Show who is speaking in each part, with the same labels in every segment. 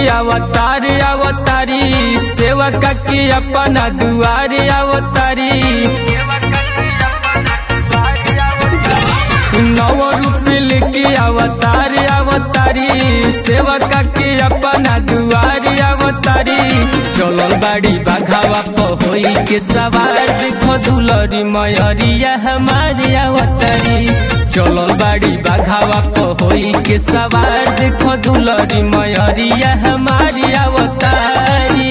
Speaker 1: अवतार अवतारी सेवक की अपना दुआर अवतारी नव रूप लिखी अवतार अवतारी सेवक की अपना दुआर अवतारी चलल बाड़ी बाघावा पहोई के सवार देखो दुलरी मयरिया हमारी अवतारी चलल बाड़ी बाघावा पहोई के सवार देखो दुलरी मयरिया हमारी अवतारी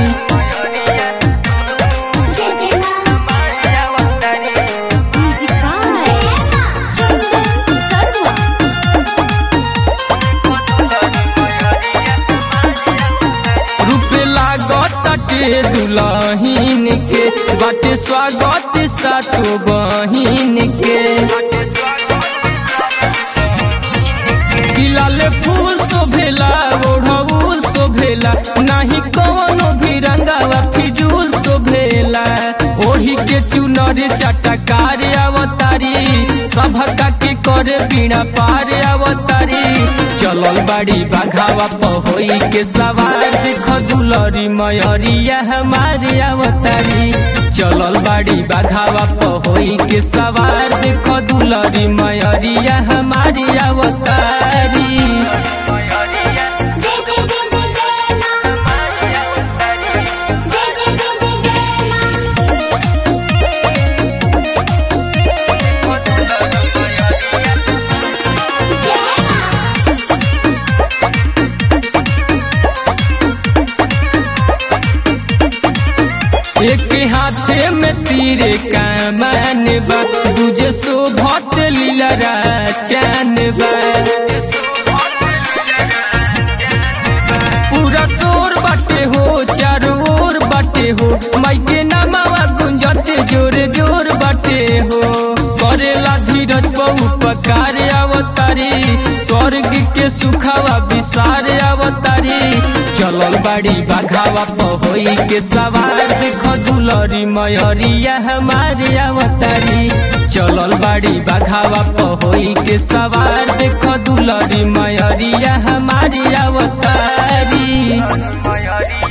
Speaker 2: म्यूजिक बाय चंदन सर्वा
Speaker 1: रूप लागत के दुलहीन के बाटे स्वागत सातो बहिन के लाल फूल शोभेला ओढ़ौल शोभेला नाही कवनो भी रंगावा फिजूल शोभेला ओढ़ी के चुनर चटकार अवतारी सभका के करे बीणा पार अवतारी चलल बाड़ी बाघावा पहोई के सवार देख दुलरी मयरिया हमारे अवतारी चलल बाड़ी बाघावा पहोई के सवार देख दुलरी मयरिया हमारी अवतारी
Speaker 2: जय जय जय जय जय मां जय जय जय जय जय मां
Speaker 1: एक हाथे में तीर कमान बा दूजे शोभत लीलरा चैन बा पूरा शोर बाटे हो चारों ओर बाटे हो माइके नामावा गुंजत जोर जोर बाटे हो करेला धीरज बहु पकार अवतारी स्वर्ग के सुखावा विसार अवतारी चलल बाड़ी बाघावा पहोई के सवार देखो दुलरी मयरिया हमारे अवतारी चलल बाड़ी बाघावा पहोई के सवार देखो दुलरी मयरिया हमारी अवतारी